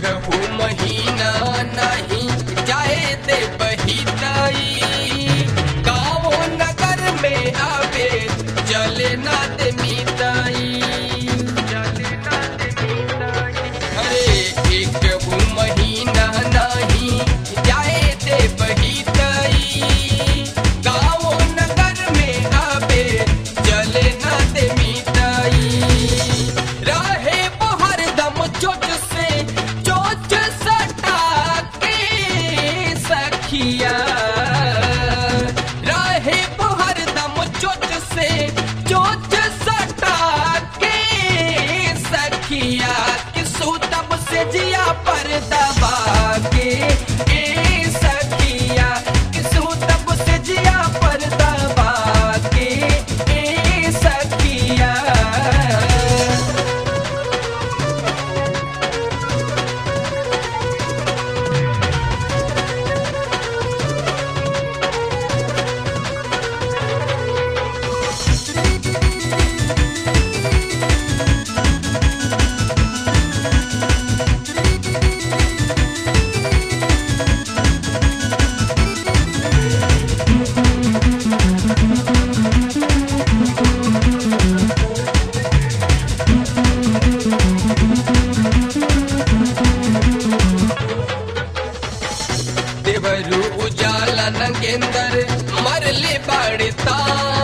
कहू महीना नहीं जाए दे बहिताई गाँव नगर में आवे चले ना दे मिताई अरे एक कहू महीना नहीं जाए दे बहिताई गाँव नगर में आवे चले ना दे मिताई रहे बहर दम चोट से चोट सटा के सखिया रहे बहर दम चोट से चोट सटा के सखिया कि सूतब से जिया पर दबा के ए सखिया कि सूतब से जिया पर दबा के ए सखिया देवरू उजाला नंगेंदर मरले बाड़े तान